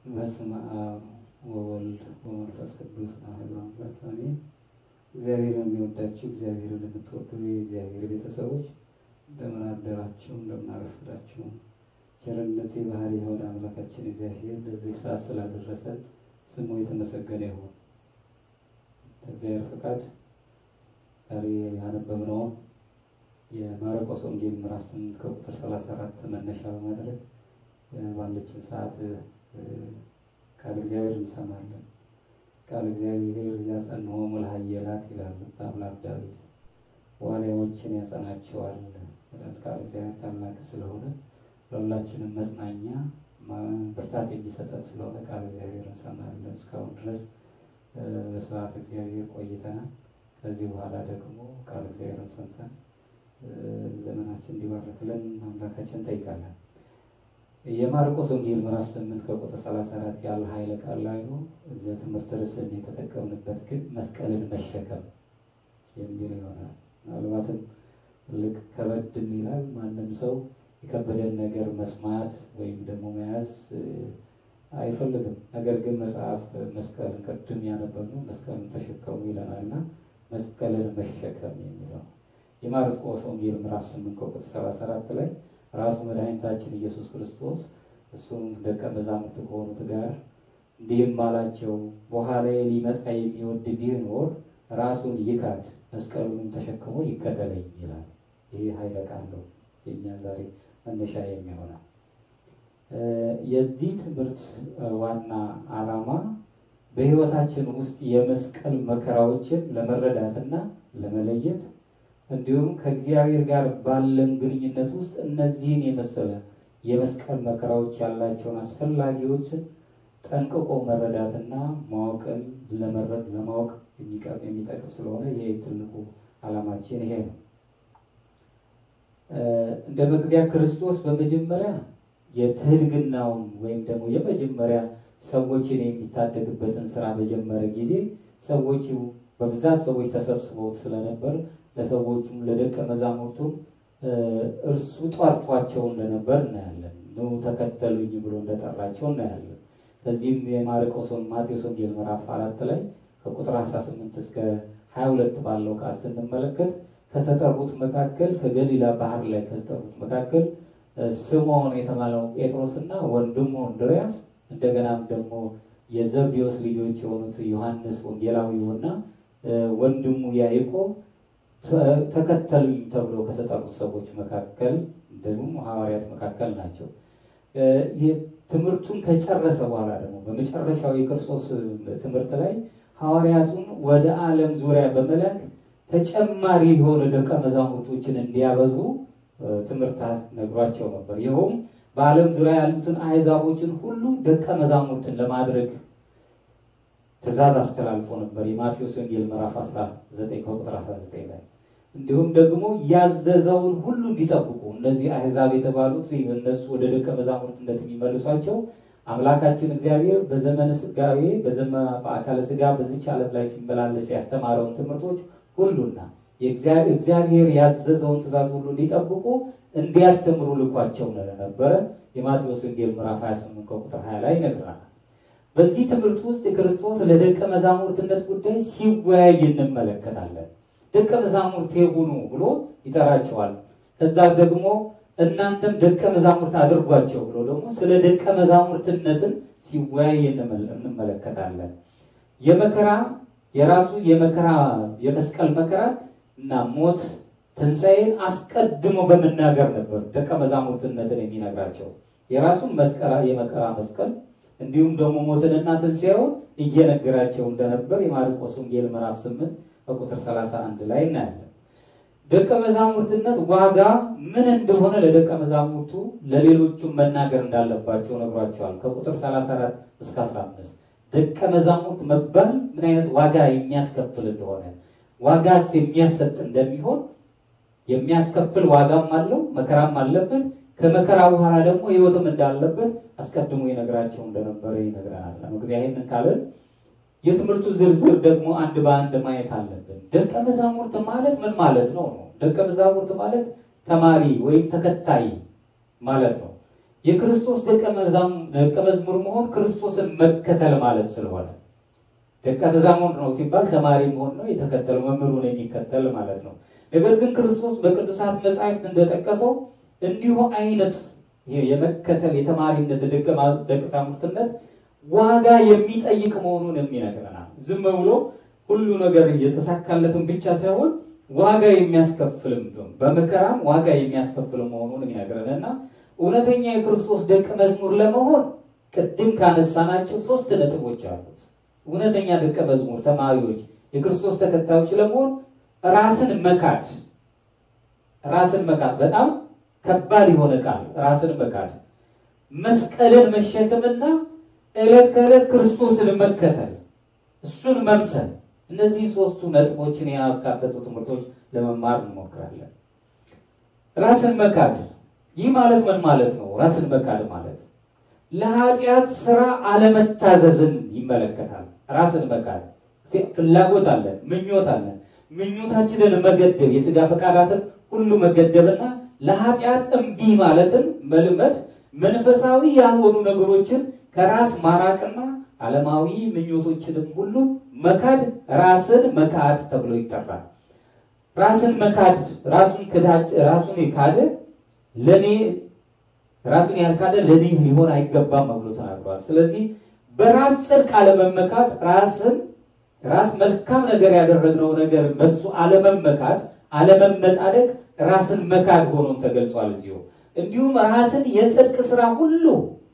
በስመ አብ ወወልድ ወመንፈስ ቅዱስ አሐዱ አምላክ አሜን። እግዚአብሔርን የሚወዳችሁ እግዚአብሔርን የምትወዱ የእግዚአብሔር ቤተሰቦች እንደምን አደራችሁ? እንደምን አረፈዳችሁ? ቸርነት የባህሪ የሆነ አምላካችን እግዚአብሔር ለዚህ ሰዓት ስላደረሰን ስሙ የተመሰገነ ይሁን። እግዚአብሔር ፈቃድ ዛሬ ያነበብነውን የማርቆስ ወንጌል ምዕራፍ ስምንት ከቁጥር ሰላሳ አራት መነሻ በማድረግ ባለችን ሰዓት ቃል እግዚአብሔር እንሰማለን። ቃል እግዚአብሔር ያጸንሆሙ ለኃያላት ይላል አምላክ ዳዊት፣ ዋልያዎችን ያጸናቸዋል ይላል። ቃል እግዚአብሔር ታላቅ ስለሆነ ለሁላችንም መጽናኛ ብርታት የሚሰጠን ስለሆነ ቃል እግዚአብሔር እንሰማለን። እስካሁን ድረስ በስብሐት እግዚአብሔር ቆይተናል። ከዚህ በኋላ ደግሞ ቃል እግዚአብሔርን ሰምተን ዘመናችን እንዲባርክልን አምላካችን እንጠይቃለን። የማርቆስ ወንጌል ምዕራፍ ስምንት ከቁጥር ሰላሳ አራት ያለ ኃይለ ቃል ላይ ነው። ለትምህርት ርዕስን የተጠቀምንበት ግን መስቀልን መሸከም የሚል ይሆናል። ምናልባትም ልቅ ከበድም ይላል። ማንም ሰው የከበደን ነገር መስማት ወይም ደግሞ መያዝ አይፈልግም። ነገር ግን መጽሐፍ መስቀልን ቅድም ያነበብነው መስቀልን ተሸከሙ ይለናል እና መስቀልን መሸከም የሚለው የማርቆስ ወንጌል ምዕራፍ ስምንት ከቁጥር ሰላሳ አራት ላይ ራሱ መድኃኒታችን ኢየሱስ ክርስቶስ እሱም ደቀ መዛሙርት ከሆኑት ጋር እንዲህም አላቸው፣ በኋላ ሊመጣ የሚወድ ቢኖር ራሱን ይካድ መስቀሉንም ተሸክሞ ይከተለኝ ይላል። ይህ ኃይለ ቃል ነው የእኛ ዛሬ መነሻ የሚሆነው። የዚህ ትምህርት ዋና ዓላማ በሕይወታችን ውስጥ የመስቀል መከራዎችን ለመረዳትና ለመለየት እንዲሁም ከእግዚአብሔር ጋር ባለን ግንኙነት ውስጥ እነዚህን የመሰለ የመስቀል መከራዎች ያላቸውን አስፈላጊዎችን ጠንቅቆ መረዳትና ማወቅን ለመረድ ለማወቅ የሚጠቅም ስለሆነ ይህ ትልቁ ዓላማችን ይሄ ነው። እንደ መግቢያ ክርስቶስ በመጀመሪያ የትህድግናውን ወይም ደግሞ የመጀመሪያ ሰዎችን የሚታደግበትን ስራ በጀመረ ጊዜ ሰዎች በብዛት ሰዎች ተሰብስበው ስለነበር ለሰዎቹም ለደቀ መዛሙርቱም እርሱ ጠርቷቸው እንደነበር እናያለን። ኑ ተከተሉኝ ብሎ እንደጠራቸው እናያለን። ከዚህም የማርቆስ ማቴዎስ ወንጌል ምዕራፍ አራት ላይ ከቁጥር 18 እስከ 22 ባለው ቃል ስንመለከት ከተጠሩት መካከል ከገሊላ ባህር ላይ ከተጠሩት መካከል ስምዖን የተባለው ጴጥሮስና ወንድሙ እንድርያስ እንደገናም ደግሞ የዘብዴዎስ ልጆች የሆኑት ዮሐንስ ወንጌላዊውና ወንድሙ ያዕቆብ ተከተሉኝ ተብሎ ከተጠሩት ሰዎች መካከል ደግሞ ሐዋርያት መካከል ናቸው። ትምህርቱን ከጨረሰ በኋላ ደግሞ በመጨረሻው የክርስቶስ ትምህርት ላይ ሐዋርያቱን ወደ ዓለም ዙሪያ በመላክ ተጨማሪ የሆነ ደቀ መዛሙርቶችን እንዲያበዙ ትምህርት ነግሯቸው ነበር። ይኸውም በዓለም ዙሪያ ያሉትን አሕዛቦችን ሁሉ ደቀ መዛሙርትን ለማድረግ ትእዛዝ አስተላልፎ ነበር። የማቴዎስ ወንጌል ምዕራፍ 19 ከቁጥር 19 ላይ እንዲሁም ደግሞ ያዘዘውን ሁሉ እንዲጠብቁ እነዚህ አሕዛብ የተባሉት እነሱ ወደ ደቀ መዛሙርትነት የሚመልሷቸው አምላካችን እግዚአብሔር በዘመነ ስጋዌ በአካለ ስጋ በዚች ዓለም ላይ ሲመላለስ ያስተማረውን ትምህርቶች ሁሉና እግዚአብሔር ያዘዘውን ትእዛዝ ሁሉ እንዲጠብቁ እንዲያስተምሩ ልኳቸው ነበረ። የማቴዎስ ወንጌል ምዕራፍ 28 ከቁጥር 20 ላይ ይነግራል። በዚህ ትምህርት ውስጥ የክርስቶስ ለደቀ መዛሙርትነት ጉዳይ ሲወያይ እንመለከታለን። ደቀ መዛሙርት ሁኑ ብሎ ይጠራቸዋል። ከዛ ደግሞ እናንተም ደቀ መዛሙርት አድርጓቸው ብሎ ደግሞ ስለ ደቀ መዛሙርትነትን ሲወያይ እንመለከታለን። የመከራ የራሱ የመከራ የመስቀል መከራ እና ሞት ትንሣኤን አስቀድሞ በመናገር ነበር ደቀ መዛሙርትነትን የሚነግራቸው የራሱን መስቀላ የመከራ መስቀል እንዲሁም ደግሞ ሞትንና ትንሣኤውን እየነገራቸው እንደነበር የማርቆስ ወንጌል ምዕራፍ 8 በቁጥር 31 ላይ እናያለን። ደቀ መዛሙርትነት ዋጋ ምን እንደሆነ ለደቀ መዛሙርቱ ለሌሎቹም መናገር እንዳለባቸው ነግሯቸዋል። ከቁጥር 34 እስከ 15 ደቀ መዛሙርት መባል ምን አይነት ዋጋ የሚያስከፍል እንደሆነ ዋጋስ የሚያሰጥ እንደሚሆን የሚያስከፍል ዋጋም አለው፣ መከራም አለበት። ከመከራ በኋላ ደግሞ ሕይወትም እንዳለበት አስቀድሞ ይነግራቸው እንደነበረ ይነግረናል። መግቢያ ይህንን ካለን የትምህርቱ ዝርዝር ደግሞ አንድ በአንድ ማየት አለብን። ደቀ መዛሙርት ማለት ምን ማለት ነው ነው? ደቀ መዛሙርት ማለት ተማሪ ወይም ተከታይ ማለት ነው። የክርስቶስ ደቀ መዝሙር መሆን ክርስቶስን መከተል ማለት ስለሆነ ደቀ መዛሙርት ነው ሲባል ተማሪ መሆን ነው፣ የተከተለው መምህሩን የሚከተል ማለት ነው። ነገር ግን ክርስቶስ በቅዱሳት መጻሕፍት እንደጠቀሰው እንዲሁ አይነት የመከተል የተማሪነት ደቀ መዛሙርትነት ዋጋ የሚጠይቅ መሆኑን የሚነግረናል። ዝም ብሎ ሁሉ ነገር የተሳካለትን ብቻ ሳይሆን ዋጋ የሚያስከፍልም በመከራም ዋጋ የሚያስከፍል መሆኑን የሚነግረንና እውነተኛ የክርስቶስ ደቀ መዝሙር ለመሆን ቅድም ካነሳናቸው ሶስት ነጥቦች አሉት። እውነተኛ ደቀ መዝሙር ተማሪዎች፣ የክርስቶስ ተከታዮች ለመሆን ራስን መካድ ራስን መካድ በጣም ከባድ የሆነ ቃል ራስን መካድ፣ መስቀልን መሸከምና ዕለት ከዕለት ክርስቶስን መከተል እሱን መምሰል እነዚህ ሶስቱ ነጥቦችን ያካተቱ ትምህርቶች ለመማር እንሞክራለን። ራስን መካድ ይህ ማለት ምን ማለት ነው? ራስን መካድ ማለት ለኃጢአት ስራ አለመታዘዝን ይመለከታል። ራስን መካድ ፍላጎት አለን፣ ምኞት አለን። ምኞታችንን መገደብ፣ የስጋ ፈቃዳትን ሁሉ መገደብና ለኃጢአት እምቢ ማለትን መልመድ፣ መንፈሳዊ ያልሆኑ ነገሮችን ከራስ ማራቅና ዓለማዊ ምኞቶችንም ሁሉ መካድ ራስን መካድ ተብሎ ይጠራል። ራስን መካድ ራሱን ክዳጅ ራሱን የካደ ለኔ ራሱን ያልካደ ለኔ ሊሆን አይገባም ብሎ ተናግሯል። ስለዚህ በራስ ጽድቅ አለመመካት ራስን ራስ መልካም ነገር ያደረግነው ነገር በሱ አለመመካት አለመመጻደቅ ራስን መካድ ሆኖም ተገልጿል እዚሁ። እንዲሁም ራስን የጽድቅ ስራ ሁሉ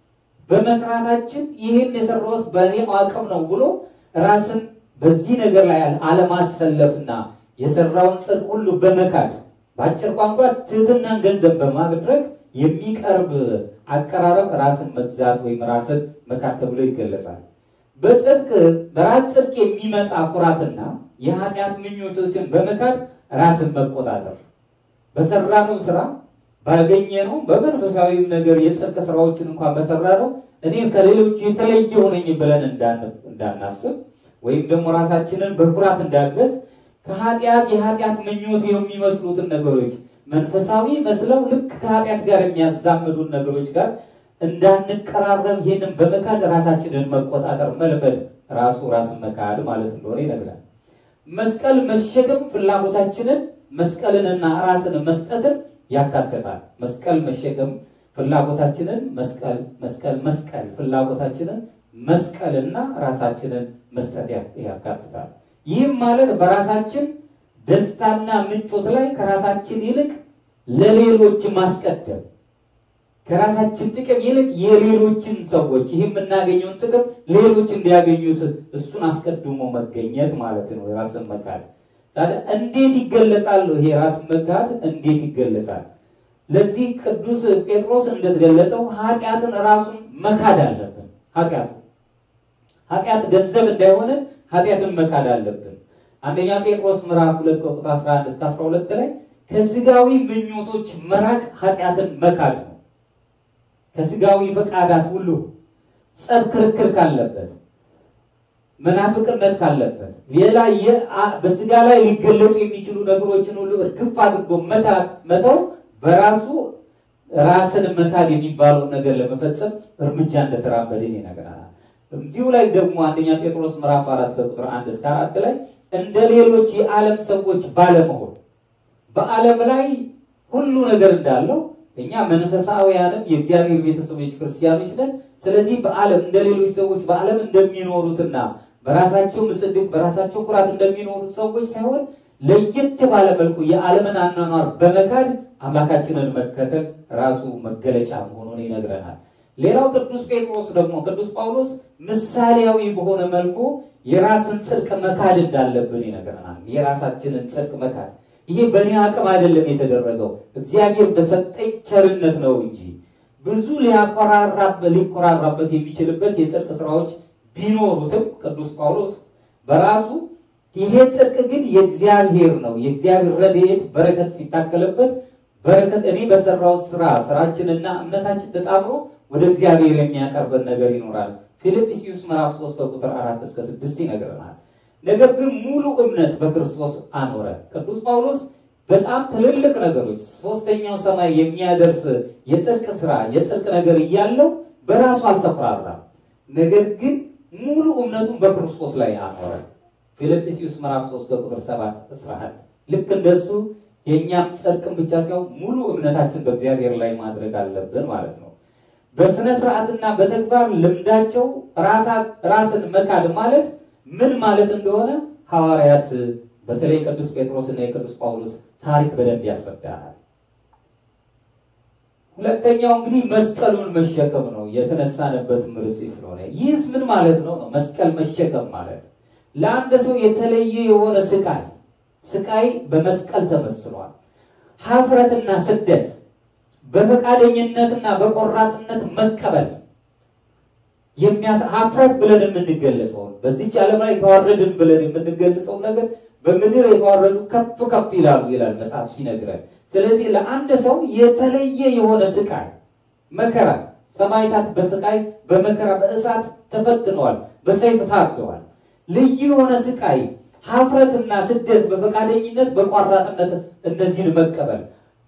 በመስራታችን ይህን የሰራሁት በእኔ አቅም ነው ብሎ ራስን በዚህ ነገር ላይ አለማሰለፍና የሰራውን ጽድቅ ሁሉ በመካድ በአጭር ቋንቋ ትህትናን ገንዘብ በማድረግ የሚቀርብ አቀራረብ ራስን መግዛት ወይም ራስን መካድ ተብሎ ይገለጻል። በጽድቅ በራስ ጽድቅ የሚመጣ ኩራትና የኃጢአት ምኞቶችን በመካድ ራስን መቆጣጠር በሰራነው ስራ ባገኘነው በመንፈሳዊም ነገር የጽድቅ ስራዎችን እንኳን በሰራነው እኔ ከሌሎች የተለየ ሆነኝ ብለን እንዳናስብ ወይም ደግሞ ራሳችንን በኩራት እንዳገዝ ከኃጢአት የኃጢአት ምኞት የሚመስሉትን ነገሮች መንፈሳዊ መስለው ልክ ከኃጢአት ጋር የሚያዛምዱን ነገሮች ጋር እንዳንቀራረብ ይህንን በመካድ ራሳችንን መቆጣጠር መልመድ ራሱ ራስን መካድ ማለት እንደሆነ ይነግራል። መስቀል መሸከም ፍላጎታችንን መስቀልንና ራስን መስጠትን ያካትታል። መስቀል መሸከም ፍላጎታችንን መስቀል መስቀል መስቀል ፍላጎታችንን መስቀልና ራሳችንን መስጠት ያካትታል። ይህም ማለት በራሳችን ደስታና ምቾት ላይ ከራሳችን ይልቅ ለሌሎች ማስቀደም ከራሳችን ጥቅም ይልቅ የሌሎችን ሰዎች ይህ የምናገኘውን ጥቅም ሌሎች እንዲያገኙት እሱን አስቀድሞ መገኘት ማለት ነው። የራስን መካድ ታዲያ እንዴት ይገለጻል? ይሄ ራስ መካድ እንዴት ይገለጻል? ለዚህ ቅዱስ ጴጥሮስ እንደተገለጸው ኃጢአትን ራሱን መካድ አለብን። ኃጢአት ኃጢአት ገንዘብ እንዳይሆነ ኃጢአትን መካድ አለብን። አንደኛ ጴጥሮስ ምዕራፍ 2 ቁጥር 11 እስከ 12 ላይ ከስጋዊ ምኞቶች መራቅ ኃጢአትን መካድ ነው። ከስጋዊ ፈቃዳት ሁሉ ጸብ፣ ክርክር ካለበት መናፍቅነት ካለበት ሌላ በስጋ ላይ ሊገለጹ የሚችሉ ነገሮችን ሁሉ እርግፍ አድርጎ መተው በራሱ ራስን መካድ የሚባለውን ነገር ለመፈጸም እርምጃ እንደተራመድን ይነግረናል። እዚሁ ላይ ደግሞ አንደኛ ጴጥሮስ ምዕራፍ አራት ከቁጥር አንድ እስከ አራት ላይ እንደ ሌሎች የዓለም ሰዎች ባለመሆን በዓለም ላይ ሁሉ ነገር እንዳለው እኛ መንፈሳውያንም የእግዚአብሔር ቤተሰቦች ክርስቲያኖች ነን። ስለዚህ በዓለም እንደ ሌሎች ሰዎች በዓለም እንደሚኖሩትና በራሳቸው ምጽድቅ በራሳቸው ኩራት እንደሚኖሩት ሰዎች ሳይሆን ለየት ባለ መልኩ የዓለምን አኗኗር በመካድ አምላካችንን መከተል ራሱ መገለጫ መሆኑን ይነግረናል። ሌላው ቅዱስ ጴጥሮስ ደግሞ ቅዱስ ጳውሎስ ምሳሌያዊ በሆነ መልኩ የራስን ጽድቅ መካድ እንዳለብን ይነግረናል። የራሳችንን ጽድቅ መካድ ይሄ በእኔ አቅም አይደለም የተደረገው እግዚአብሔር በሰጠኝ ቸርነት ነው እንጂ ብዙ ሊኮራራበት የሚችልበት የጽድቅ ስራዎች ቢኖሩትም ቅዱስ ጳውሎስ በራሱ ይሄ ጽድቅ ግን የእግዚአብሔር ነው። የእግዚአብሔር ረድኤት በረከት ሲታከልበት በረከት እኔ በሰራው ስራ ስራችንና እምነታችን ተጣምሮ ወደ እግዚአብሔር የሚያቀርበን ነገር ይኖራል። ፊልጵስዩስ ምዕራፍ 3 ከቁጥር 4 እስከ 6 ይነግረናል። ነገር ግን ሙሉ እምነት በክርስቶስ አኖረ። ቅዱስ ጳውሎስ በጣም ትልልቅ ነገሮች ሶስተኛው ሰማይ የሚያደርስ የጽድቅ ስራ የጽድቅ ነገር እያለው በራሱ አልተኩራራም። ነገር ግን ሙሉ እምነቱን በክርስቶስ ላይ አኖረ። ፊልጵስዩስ ምዕራፍ 3 ከቁጥር 7 እስራኤል ልክ እንደሱ የእኛም ጽድቅን ብቻ ሳይሆን ሙሉ እምነታችን በእግዚአብሔር ላይ ማድረግ አለብን ማለት ነው። በስነ ስርዓትና በተግባር ልምዳቸው ራስን መካድ ማለት ምን ማለት እንደሆነ ሐዋርያት በተለይ ቅዱስ ጴጥሮስና የቅዱስ ጳውሎስ ታሪክ በደንብ ያስረዳናል። ሁለተኛው እንግዲህ መስቀሉን መሸከም ነው የተነሳንበትም ርዕስ ስለሆነ ይህስ ምን ማለት ነው ነው መስቀል መሸከም ማለት ለአንድ ሰው የተለየ የሆነ ስቃይ ስቃይ በመስቀል ተመስሏል። ሀፍረትና ስደት በፈቃደኝነትና በቆራጥነት መቀበል ሀፍረት ብለን የምንገለጸውን በዚች ዓለም ላይ የተዋረድን ብለን የምንገልጸው ነገር በምድር የተዋረዱ ከፍ ከፍ ይላሉ ይላል መጽሐፍ ሲነግረን። ስለዚህ ለአንድ ሰው የተለየ የሆነ ስቃይ መከራ፣ ሰማዕታት በስቃይ በመከራ በእሳት ተፈትነዋል፣ በሰይፍ ታርደዋል። ልዩ የሆነ ስቃይ ሀፍረትና ስደት በፈቃደኝነት በቋራጥነት እነዚህን መቀበል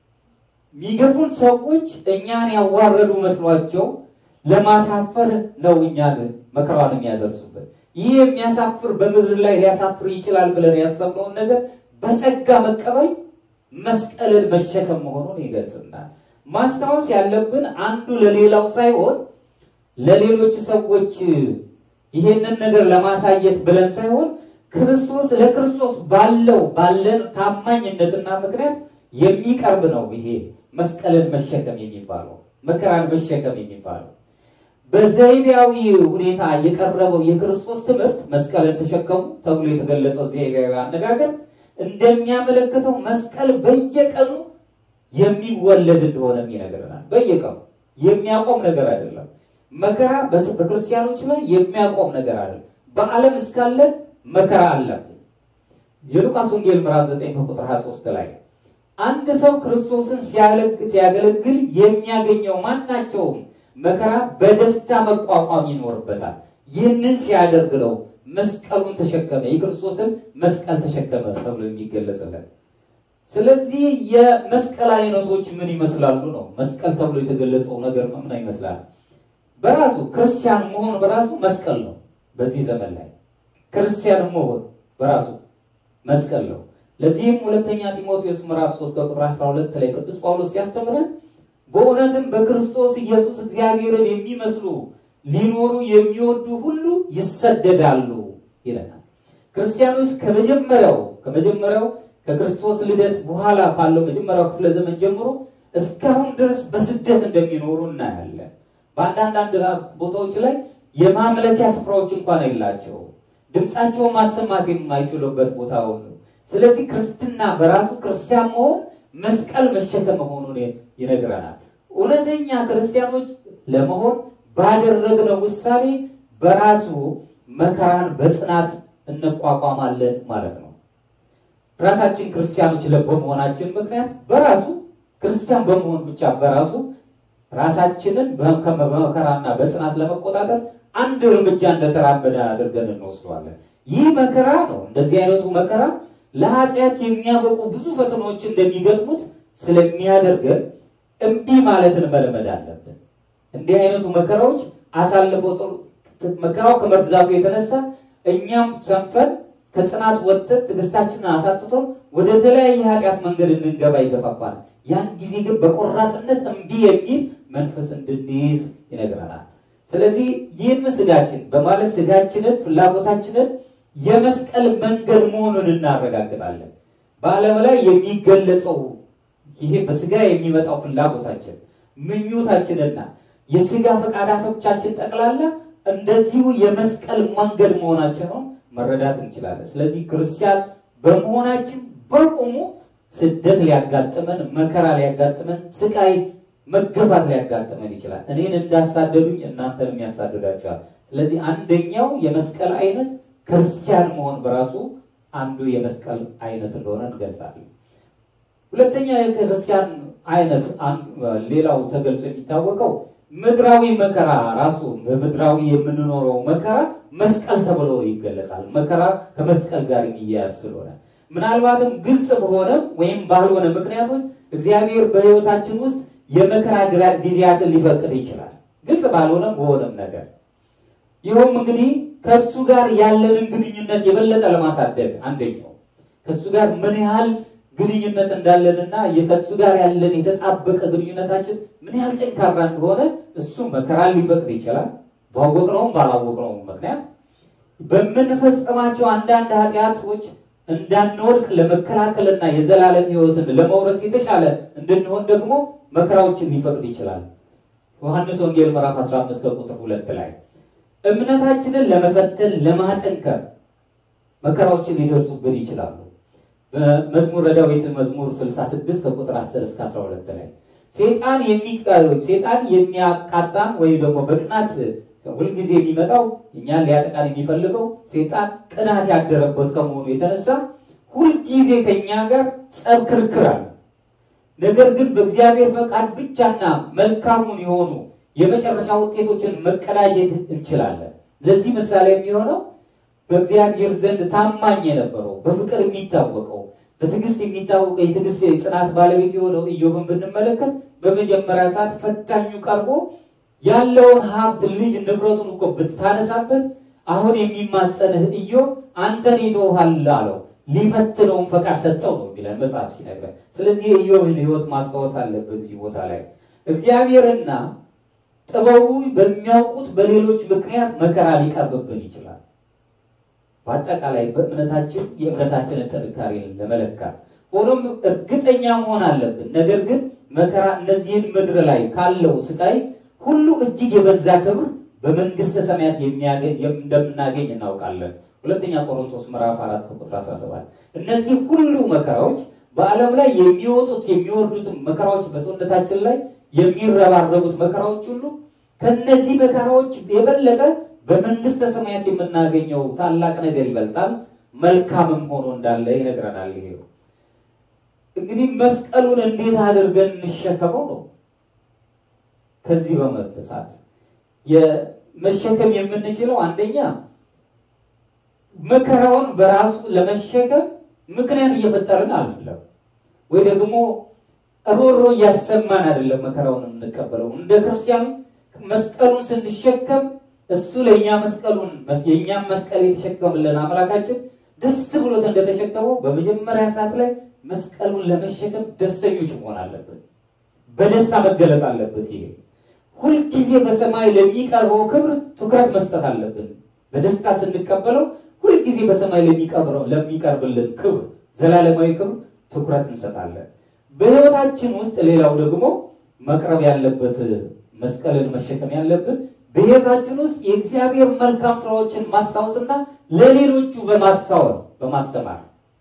የሚገፉን ሰዎች እኛን ያዋረዱ መስሏቸው ለማሳፈር ነው እኛን መከራን የሚያደርሱበት። ይህ የሚያሳፍር በምድር ላይ ሊያሳፍር ይችላል ብለን ያሰብነውን ነገር በጸጋ መቀበል መስቀልን መሸከም መሆኑን ይገልጽናል። ማስታወስ ያለብን አንዱ ለሌላው ሳይሆን ለሌሎች ሰዎች ይሄንን ነገር ለማሳየት ብለን ሳይሆን ክርስቶስ ለክርስቶስ ባለው ባለን ታማኝነትና ምክንያት የሚቀርብ ነው። ይሄ መስቀልን መሸከም የሚባለው መከራን መሸከም የሚባለው በዘይቤያዊ ሁኔታ የቀረበው የክርስቶስ ትምህርት መስቀልን ተሸከሙ ተብሎ የተገለጸው ዘይቤያዊ አነጋገር እንደሚያመለክተው መስቀል በየቀኑ የሚወለድ እንደሆነ ይነግረናል። በየቀኑ የሚያቆም ነገር አይደለም። መከራ በክርስቲያኖች ላይ የሚያቆም ነገር አይደለም። በዓለም እስካለን መከራ አለብን። የሉቃስ ወንጌል ምዕራፍ 9 ቁጥር 23 ላይ አንድ ሰው ክርስቶስን ሲያገለግል የሚያገኘው ማናቸውም መከራ በደስታ መቋቋም ይኖርበታል። ይህንን ሲያደርግ ነው መስቀሉን ተሸከመ፣ የክርስቶስን መስቀል ተሸከመ ተብሎ የሚገለጽለት። ስለዚህ የመስቀል አይነቶች ምን ይመስላሉ ነው? መስቀል ተብሎ የተገለጸው ነገር ምን ይመስላል? በራሱ ክርስቲያን መሆን በራሱ መስቀል ነው። በዚህ ዘመን ላይ ክርስቲያን መሆን በራሱ መስቀል ነው። ለዚህም ሁለተኛ ጢሞቴዎስ ምዕራፍ 3 ከቁጥር 12 ላይ ቅዱስ ጳውሎስ ሲያስተምረን በእውነትም በክርስቶስ ኢየሱስ እግዚአብሔርን የሚመስሉ ሊኖሩ የሚወዱ ሁሉ ይሰደዳሉ ይለናል። ክርስቲያኖች ከመጀመሪያው ከመጀመሪያው ከክርስቶስ ልደት በኋላ ባለው መጀመሪያው ክፍለ ዘመን ጀምሮ እስካሁን ድረስ በስደት እንደሚኖሩ እናያለን። በአንዳንድ ቦታዎች ላይ የማምለኪያ ስፍራዎች እንኳን የላቸው፣ ድምፃቸውን ማሰማት የማይችሉበት ቦታ ሁሉ። ስለዚህ ክርስትና በራሱ ክርስቲያን መሆን መስቀል መሸከም መሆኑን ይነግረናል። እውነተኛ ክርስቲያኖች ለመሆን ባደረግነው ውሳኔ በራሱ መከራን በጽናት እንቋቋማለን ማለት ነው። ራሳችን ክርስቲያኖች በመሆናችን ምክንያት በራሱ ክርስቲያን በመሆን ብቻ በራሱ ራሳችንን በመከራና በጽናት ለመቆጣጠር አንድ እርምጃ እንደተራመደ አድርገን እንወስደዋለን። ይህ መከራ ነው። እንደዚህ አይነቱ መከራ ለኃጢአት የሚያበቁ ብዙ ፈተናዎች እንደሚገጥሙት ስለሚያደርገን እምቢ ማለትን መለመድ አለብን። እንዲህ አይነቱ መከራዎች አሳልፎ መከራው ከመብዛቱ የተነሳ እኛም ሰንፈን ከጽናት ወጥተን ትዕግስታችንን አሳጥቶ ወደ ተለያየ ኃጢአት መንገድ እንድንገባ ይገፋፋል። ያን ጊዜ ግን በቆራጥነት እምቢ የሚል መንፈስ እንድንይዝ ይነግረናል። ስለዚህ ይህን ስጋችን በማለት ስጋችንን ፍላጎታችንን የመስቀል መንገድ መሆኑን እናረጋግጣለን። በዓለም ላይ የሚገለጸው ይሄ በስጋ የሚመጣው ፍላጎታችን ምኞታችንና የስጋ ፈቃዳቶቻችን ጠቅላላ እንደዚሁ የመስቀል መንገድ መሆናቸውን መረዳት እንችላለን። ስለዚህ ክርስቲያን በመሆናችን በቁሙ ስደት ሊያጋጥመን፣ መከራ ሊያጋጥመን፣ ስቃይ መገፋት ሊያጋጥመን ይችላል። እኔን እንዳሳደዱኝ እናንተንም ያሳድዳቸዋል። ስለዚህ አንደኛው የመስቀል አይነት ክርስቲያን መሆን በራሱ አንዱ የመስቀል አይነት እንደሆነ እንገልጻለን። ሁለተኛ የክርስቲያን አይነት ሌላው ተገልጾ የሚታወቀው ምድራዊ መከራ ራሱ በምድራዊ የምንኖረው መከራ መስቀል ተብሎ ይገለጻል። መከራ ከመስቀል ጋር የሚያያዝ ስለሆነ ምናልባትም ግልጽ በሆነ ወይም ባልሆነ ምክንያቶች እግዚአብሔር በሕይወታችን ውስጥ የመከራ ጊዜያትን ሊፈቅድ ይችላል። ግልጽ ባልሆነም በሆነም ነገር ይኸውም እንግዲህ ከእሱ ጋር ያለንን ግንኙነት የበለጠ ለማሳደግ አንደኛው ከእሱ ጋር ምን ያህል ግንኙነት እንዳለንና ከእሱ ጋር ያለን የተጣበቀ ግንኙነታችን ምን ያህል ጠንካራ እንደሆነ እሱ መከራን ሊፈቅድ ይችላል። ባወቅነውም ባላወቅነውም ምክንያት በምንፈጽማቸው አንዳንድ ኃጢአቶች እንዳንወድቅ ለመከላከልና የዘላለም ሕይወትን ለመውረስ የተሻለ እንድንሆን ደግሞ መከራዎችን ሊፈቅድ ይችላል። ዮሐንስ ወንጌል ምዕራፍ 15 ከቁጥር ሁለት ላይ እምነታችንን ለመፈተን ለማጠንከር መከራዎችን ሊደርሱብን ይችላሉ። በመዝሙረ ዳዊት መዝሙር 66 ከቁጥር 10 እስከ 12 ላይ ሴጣን ሴጣን የሚያቃጣን ወይም ደግሞ በቅናት ሁልጊዜ የሚመጣው እኛን ሊያጠቃን የሚፈልገው ሴጣን ቅናት ያደረበት ከመሆኑ የተነሳ ሁልጊዜ ከእኛ ጋር ጸብ ክርክር አለ። ነገር ግን በእግዚአብሔር ፈቃድ ብቻና መልካሙን የሆኑ የመጨረሻ ውጤቶችን መቀዳጀት እንችላለን። ለዚህ ምሳሌ የሚሆነው በእግዚአብሔር ዘንድ ታማኝ የነበረው በፍቅር የሚታወቀው በትዕግስት የሚታወቀው የትዕግስት የጽናት ባለቤት የሆነው ኢዮብን ብንመለከት በመጀመሪያ ሰዓት ፈታኙ ቀርቦ ያለውን ሀብት ልጅ ንብረቱን እኮ ብታነሳበት አሁን የሚማጸንህ ኢዮብ አንተን ይተውሃል አለው። ሊፈትነውን ፈቃድ ሰጠው ነው የሚለን መጽሐፍ ሲነግረን። ስለዚህ የኢዮብን ሕይወት ማስታወስ አለበት እዚህ ቦታ ላይ እግዚአብሔርና ጥበቡ በሚያውቁት በሌሎች ምክንያት መከራ ሊቀርብብን ይችላል። በአጠቃላይ በእምነታችን የእምነታችንን ጥንካሬ ለመለካት ሆኖም እርግጠኛ መሆን አለብን። ነገር ግን መከራ እነዚህን ምድር ላይ ካለው ስቃይ ሁሉ እጅግ የበዛ ክብር በመንግስተ ሰማያት እንደምናገኝ እናውቃለን። ሁለተኛ ቆሮንቶስ ምዕራፍ 4 ቁጥር 17 እነዚህ ሁሉ መከራዎች በዓለም ላይ የሚወጡት የሚወርዱትን መከራዎች በሰውነታችን ላይ የሚረባረቡት መከራዎች ሁሉ ከነዚህ መከራዎች የበለጠ በመንግስተ ሰማያት የምናገኘው ታላቅ ነገር ይበልጣል፣ መልካምም ሆኖ እንዳለ ይነግረናል። ይሄ እንግዲህ መስቀሉን እንዴት አድርገን እንሸከመው ነው። ከዚህ በመነሳት የመሸከም የምንችለው አንደኛ መከራውን በራሱ ለመሸከም ምክንያት እየፈጠርን አይደለም፣ ወይ ደግሞ ሮሮ እያሰማን አይደለም መከራውን የምንቀበለው። እንደ ክርስቲያን መስቀሉን ስንሸከም እሱ ለእኛ መስቀሉን የእኛም መስቀል የተሸከምልን አምላካችን ደስ ብሎት እንደተሸከመው በመጀመሪያ ሰዓት ላይ መስቀሉን ለመሸከም ደስተኞች መሆን አለብን። በደስታ መገለጽ አለበት። ይሄ ሁልጊዜ በሰማይ ለሚቀርበው ክብር ትኩረት መስጠት አለብን። በደስታ ስንቀበለው ሁልጊዜ በሰማይ ለሚቀርበው ለሚቀርብልን ክብር ዘላለማዊ ክብር ትኩረት እንሰጣለን። በሕይወታችን ውስጥ ሌላው ደግሞ መቅረብ ያለበት መስቀልን መሸከም ያለብን በሕይወታችን ውስጥ የእግዚአብሔር መልካም ስራዎችን ማስታወስና ለሌሎቹ በማስታወል በማስተማር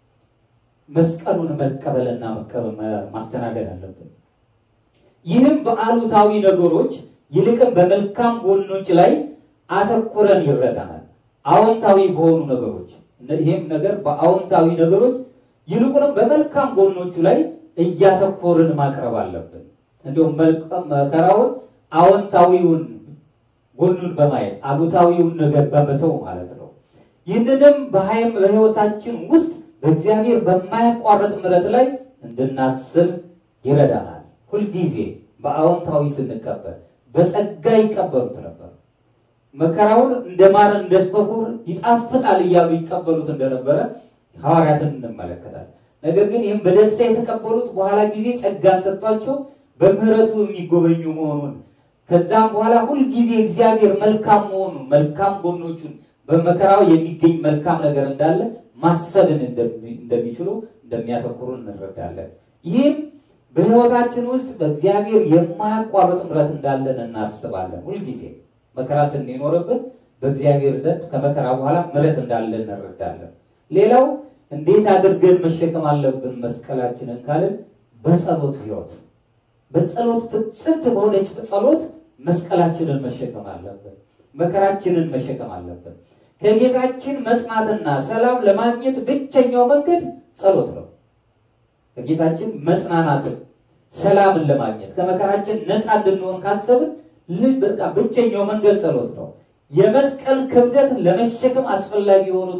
መስቀሉን መቀበልና ማስተናገድ አለብን። ይህም በአሉታዊ ነገሮች ይልቅም በመልካም ጎኖች ላይ አተኩረን ይረዳናል። አዎንታዊ በሆኑ ነገሮች ይህም ነገር በአዎንታዊ ነገሮች ይልቁንም በመልካም ጎኖቹ ላይ እያተኮርን ማቅረብ አለብን። እንዲሁም መከራውን አዎንታዊውን ጎኑን በማየት አሉታዊውን ነገር በመተው ማለት ነው። ይህንንም በሀይም በሕይወታችን ውስጥ በእግዚአብሔር በማያቋርጥ ምሕረት ላይ እንድናስብ ይረዳናል። ሁልጊዜ በአዎንታዊ ስንቀበል በጸጋ ይቀበሉት ነበር። መከራውን እንደ ማር እንደ በኩር ይጣፍጣል እያሉ ይቀበሉት እንደነበረ ሐዋርያትን እንመለከታለን። ነገር ግን ይህም በደስታ የተቀበሉት በኋላ ጊዜ ጸጋን ሰጥቷቸው በምሕረቱ የሚጎበኙ መሆኑን ከዛም በኋላ ሁልጊዜ እግዚአብሔር መልካም መሆኑን መልካም ጎኖቹን በመከራው የሚገኝ መልካም ነገር እንዳለ ማሰብን እንደሚችሉ እንደሚያተኩሩ እንረዳለን። ይህም በሕይወታችን ውስጥ በእግዚአብሔር የማያቋርጥ ምሕረት እንዳለን እናስባለን። ሁልጊዜ መከራ ስንኖርብን በእግዚአብሔር ዘንድ ከመከራ በኋላ ምሕረት እንዳለን እንረዳለን። ሌላው እንዴት አድርገን መሸከም አለብን መስቀላችንን ካልን በጸሎት ሕይወት በጸሎት ፍጽምት በሆነች ጸሎት መስቀላችንን መሸከም አለብን። መከራችንን መሸከም አለብን። ከጌታችን መጽናትና ሰላም ለማግኘት ብቸኛው መንገድ ጸሎት ነው። ከጌታችን መጽናናትን ሰላምን ለማግኘት ከመከራችን ነፃ እንድንሆን ካሰብን በቃ ብቸኛው መንገድ ጸሎት ነው። የመስቀል ክብደት ለመሸከም አስፈላጊ የሆኑትን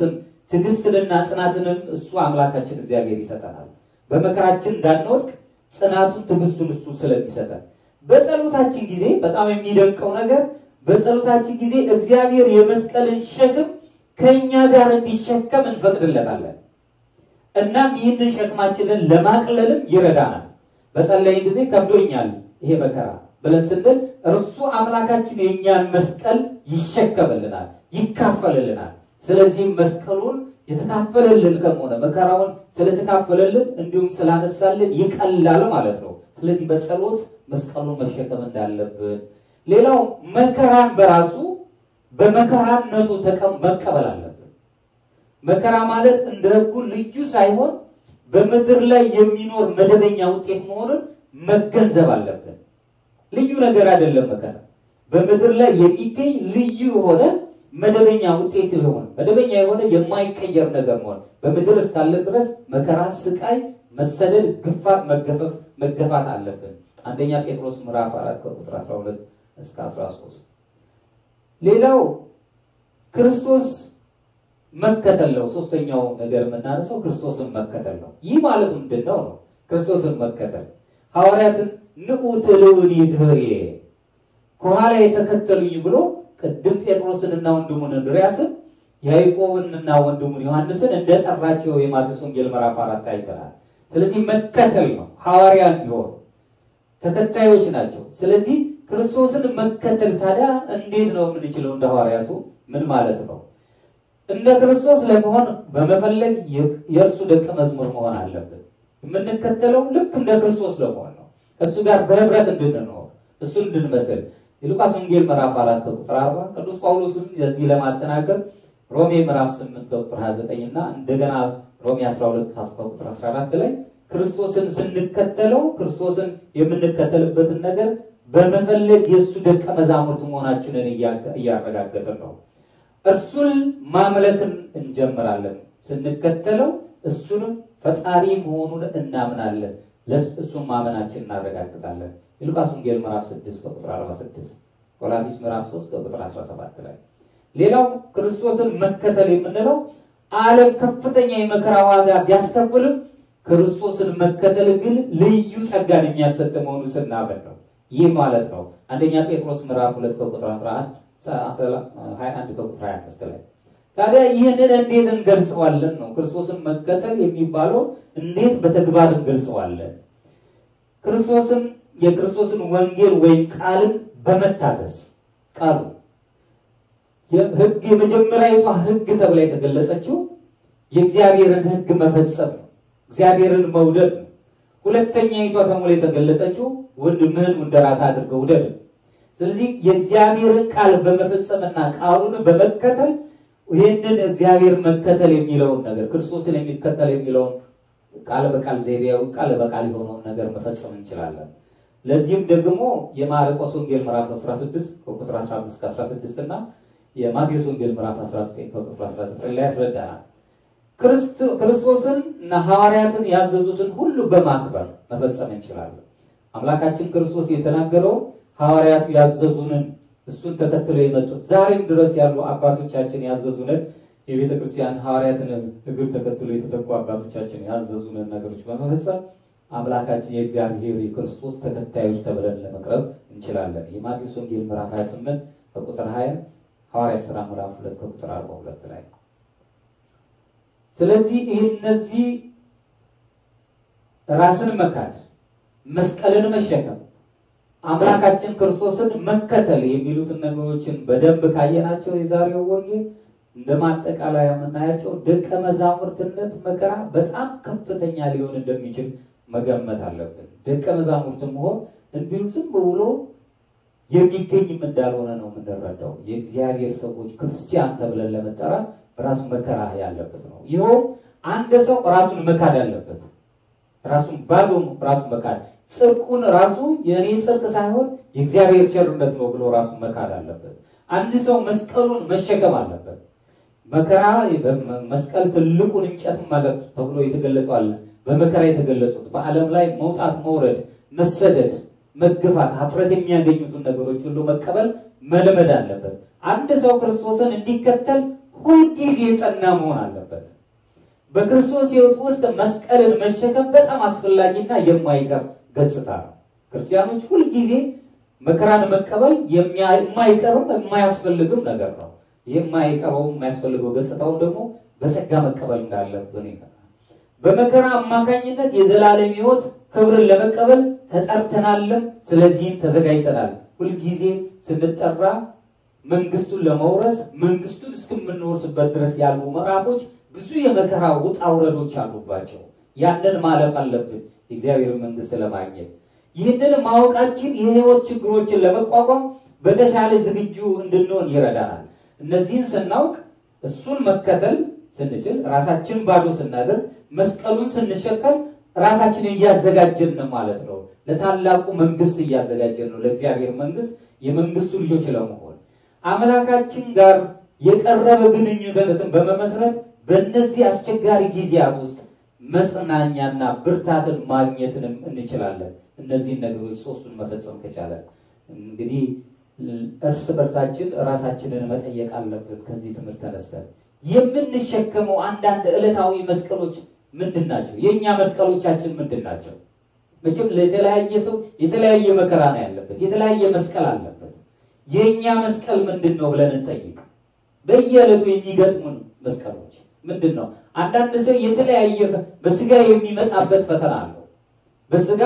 ትዕግስትንና ጽናትንም እሱ አምላካችን እግዚአብሔር ይሰጠናል። በመከራችን እንዳንወድቅ ጽናቱን ትዕግስቱን እሱ ስለሚሰጠን በጸሎታችን ጊዜ በጣም የሚደንቀው ነገር በጸሎታችን ጊዜ እግዚአብሔር የመስቀልን ሸክም ከእኛ ጋር እንዲሸከም እንፈቅድለታለን። እናም ይህንን ሸክማችንን ለማቅለልም ይረዳናል። በጸለይን ጊዜ ከብዶኛል ይሄ መከራ ብለን ስንል እርሱ አምላካችን የእኛን መስቀል ይሸከምልናል፣ ይካፈልልናል። ስለዚህም መስቀሉን የተካፈለልን ከሆነ መከራውን ስለተካፈለልን እንዲሁም ስላነሳልን ይቀላል ማለት ነው። ስለዚህ በጸሎት መስቀሉን መሸከም እንዳለብን፣ ሌላው መከራን በራሱ በመከራነቱ መቀበል አለብን። መከራ ማለት እንደ ሕጉ ልዩ ሳይሆን በምድር ላይ የሚኖር መደበኛ ውጤት መሆኑን መገንዘብ አለብን። ልዩ ነገር አይደለም። መከራ በምድር ላይ የሚገኝ ልዩ የሆነ መደበኛ ውጤት የሆነ መደበኛ የሆነ የማይቀየር ነገር መሆን በምድር እስካለ ድረስ መከራ፣ ስቃይ፣ መሰደድ፣ ግፋት፣ መገፈፍ መገፋት አለብን። አንደኛ ጴጥሮስ ምዕራፍ 4 ከቁጥር 12 እስከ 13። ሌላው ክርስቶስ መከተል ነው። ሶስተኛው ነገር የምናነሳው ክርስቶስን መከተል ነው። ይህ ማለት ምንድን ነው ነው? ክርስቶስን መከተል ሐዋርያትን ንዑ ትልውኒ ድኅሬየ ከኋላ የተከተሉኝ ብሎ ቅድም ጴጥሮስንና ወንድሙን እንድርያስን ያዕቆብንና ወንድሙን ዮሐንስን እንደጠራቸው የማቴዎስ ወንጌል ምዕራፍ አራት አይተናል። ስለዚህ መከተል ነው። ሐዋርያ ቢሆን ተከታዮች ናቸው። ስለዚህ ክርስቶስን መከተል ታዲያ እንዴት ነው የምንችለው? እንደ ሐዋርያቱ ምን ማለት ነው? እንደ ክርስቶስ ለመሆን በመፈለግ የእርሱ ደቀ መዝሙር መሆን አለብን። የምንከተለው ልክ እንደ ክርስቶስ ለመሆን ነው። ከእሱ ጋር በህብረት እንድንኖር እሱን እንድንመስል የሉቃስ ወንጌል ምዕራፍ አራት ከቁጥር አርባ ቅዱስ ጳውሎስም የዚህ ለማጠናከር ሮሜ ምዕራፍ ስምንት ከቁጥር 29 እና እንደገና ሮሜ 12 ከቁጥር 14 ላይ ክርስቶስን ስንከተለው ክርስቶስን የምንከተልበትን ነገር በመፈለግ የእሱ ደቀ መዛሙርት መሆናችንን እያረጋገጥን ነው። እሱን ማምለክን እንጀምራለን። ስንከተለው እሱንም ፈጣሪ መሆኑን እናምናለን። እሱን ማመናችን እናረጋግጣለን። የሉቃስ ወንጌል ምዕራፍ 6 ከቁጥር 46፣ ቆላሲስ ምዕራፍ 3 ከቁጥር 17 ላይ ሌላው ክርስቶስን መከተል የምንለው ዓለም ከፍተኛ የመከራ ዋጋ ቢያስከፍልም ክርስቶስን መከተል ግን ልዩ ጸጋን የሚያሰጥ መሆኑ ስናምን ነው። ይህ ማለት ነው አንደኛ ጴጥሮስ ምዕራፍ 2 ከቁጥር 11 21 ከቁጥር 25 ላይ ታዲያ ይህንን እንዴት እንገልጸዋለን ነው ክርስቶስን መከተል የሚባለው እንዴት በተግባር እንገልጸዋለን? ክርስቶስን የክርስቶስን ወንጌል ወይም ቃልን በመታዘዝ ቃሉ ህግ የመጀመሪያዊቷ ህግ ተብላ የተገለጸችው የእግዚአብሔርን ህግ መፈጸም ነው። እግዚአብሔርን መውደድ ነው። ሁለተኛይቷ ተሞላ የተገለጸችው ወንድምህን እንደ ራስህ አድርገህ ውደድ ነው። ስለዚህ የእግዚአብሔርን ቃል በመፈጸምና ቃሉን በመከተል ይህንን እግዚአብሔር መከተል የሚለውን ነገር ክርስቶስን የሚከተል የሚለውን ቃል በቃል ዘይቤያዊ ቃል በቃል የሆነውን ነገር መፈጸም እንችላለን። ለዚህም ደግሞ የማርቆስ ወንጌል ምዕራፍ 16 ከቁጥር 15 እስከ 16 እና የማቴዎስ ወንጌል ምዕራፍ 19 ከቁጥር 19 ላይ ያስረዳናል። ክርስቶስን እና ሐዋርያትን ያዘዙትን ሁሉ በማክበር መፈጸም እንችላለን። አምላካችን ክርስቶስ የተናገረው ሐዋርያቱ ያዘዙንን እሱን ተከትለው የመጡት ዛሬም ድረስ ያሉ አባቶቻችን ያዘዙንን የቤተ ክርስቲያን ሐዋርያትን እግር ተከትሎ የተተኩ አባቶቻችን ያዘዙንን ነገሮች በመፈጸም አምላካችን የእግዚአብሔር የክርስቶስ ተከታዮች ተብለን ለመቅረብ እንችላለን። የማቴዎስ ወንጌል ምዕራፍ 28 ከቁጥር 20፣ ሐዋርያት ሥራ ምዕራፍ 2 ከቁጥር 42 ላይ ስለዚህ እነዚህ ራስን መካድ፣ መስቀልን መሸከም፣ አምላካችን ክርስቶስን መከተል የሚሉትን ነገሮችን በደንብ ካየናቸው የዛሬው ወንጌል እንደ ማጠቃለያ የምናያቸው ደቀ መዛሙርትነት መከራ በጣም ከፍተኛ ሊሆን እንደሚችል መገመት አለብን። ደቀ መዛሙርት መሆን እንዲሁ ዝም ብሎ የሚገኝም እንዳልሆነ ነው የምንረዳው። የእግዚአብሔር ሰዎች ክርስቲያን ተብለን ለመጠራት ራሱ መከራ ያለበት ነው። ይኸውም አንድ ሰው ራሱን መካድ አለበት። ራሱን ባዶ ራሱን መካድ ጽድቁን ራሱ የእኔ ጽድቅ ሳይሆን የእግዚአብሔር ቸርነት ነው ብሎ ራሱን መካድ አለበት። አንድ ሰው መስቀሉን መሸከም አለበት። መከራ መስቀል ትልቁን እንጨት ማለት ተብሎ የተገለጸው አለ። በመከራ የተገለጹት በዓለም ላይ መውጣት፣ መውረድ፣ መሰደድ፣ መገፋት፣ ሀፍረት የሚያገኙትን ነገሮች ሁሉ መቀበል መልመድ አለበት። አንድ ሰው ክርስቶስን እንዲከተል ሁልጊዜ የጸና መሆን አለበት። በክርስቶስ ሕይወት ውስጥ መስቀልን መሸከም በጣም አስፈላጊና የማይቀር ገጽታ ነው። ክርስቲያኖች ሁልጊዜ መከራን መቀበል የማይቀርም የማያስፈልግም ነገር ነው። የማይቀረው የማያስፈልገው ገጽታውን ደግሞ በጸጋ መቀበል እንዳለብን ይቀራል። በመከራ አማካኝነት የዘላለም ሕይወት ክብርን ለመቀበል ተጠርተናልም፣ ስለዚህም ተዘጋጅተናል። ሁልጊዜ ስንጠራ መንግስቱን ለመውረስ መንግስቱን እስከምንወርስበት ድረስ ያሉ ምዕራፎች ብዙ የመከራ ውጣ ውረዶች አሉባቸው። ያንን ማለፍ አለብን የእግዚአብሔር መንግስት ለማግኘት። ይህንን ማወቃችን የህይወት ችግሮችን ለመቋቋም በተሻለ ዝግጁ እንድንሆን ይረዳናል። እነዚህን ስናውቅ እሱን መከተል ስንችል፣ ራሳችን ባዶ ስናደርግ፣ መስቀሉን ስንሸከል ራሳችንን እያዘጋጀን ነው ማለት ነው። ለታላቁ መንግስት እያዘጋጀን ነው፣ ለእግዚአብሔር መንግስት የመንግስቱ ልጆች ለመሆን አምላካችን ጋር የቀረበ ግንኙነትን በመመስረት በእነዚህ አስቸጋሪ ጊዜያት ውስጥ መጽናኛና ብርታትን ማግኘትንም እንችላለን። እነዚህን ነገሮች ሶስቱን መፈጸም ከቻለ እንግዲህ እርስ በርሳችን ራሳችንን መጠየቅ አለብን። ከዚህ ትምህርት ተነስተን የምንሸከመው አንዳንድ ዕለታዊ መስቀሎች ምንድን ናቸው? የእኛ መስቀሎቻችን ምንድን ናቸው? መቼም ለተለያየ ሰው የተለያየ መከራ ነው ያለበት፣ የተለያየ መስቀል አለበት። የእኛ መስቀል ምንድን ነው ብለን እንጠይቅ። በየዕለቱ የሚገጥሙን መስቀሎች ምንድን ነው? አንዳንድ ሰው የተለያየ በስጋ የሚመጣበት ፈተና አለው። በስጋ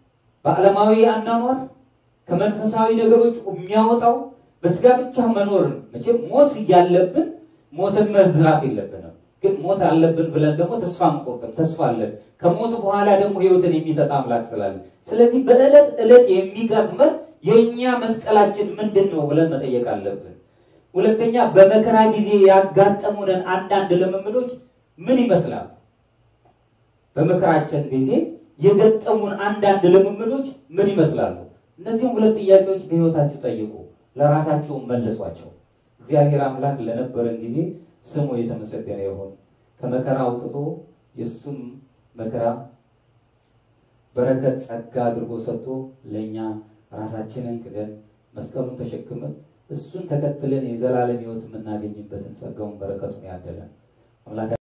በዓለማዊ አናኗር ከመንፈሳዊ ነገሮች የሚያወጣው በስጋ ብቻ መኖርን መቼም ሞት እያለብን ሞትን መዝራት የለብንም። ግን ሞት አለብን ብለን ደግሞ ተስፋ አንቆርጥም። ተስፋ አለን። ከሞት በኋላ ደግሞ ሕይወትን የሚሰጥ አምላክ ስላለ፣ ስለዚህ በዕለት ዕለት የሚገጥመን የእኛ መስቀላችን ምንድን ነው ብለን መጠየቅ አለብን። ሁለተኛ በመከራ ጊዜ ያጋጠሙንን አንዳንድ ልምምዶች ምን ይመስላል? በመከራችን ጊዜ የገጠሙን አንዳንድ ልምምዶች ምን ይመስላሉ? እነዚህም ሁለት ጥያቄዎች በሕይወታችሁ ጠይቁ፣ ለራሳችሁም መልሷቸው። እግዚአብሔር አምላክ ለነበረን ጊዜ ስሙ የተመሰገነ ይሁን። ከመከራ አውጥቶ የእሱን መከራ በረከት ጸጋ አድርጎ ሰጥቶ ለእኛ ራሳችንን ክደን መስቀሉን ተሸክመን እሱን ተከትለን የዘላለም ሕይወት የምናገኝበትን ጸጋውን በረከቱን ያደለን አምላክ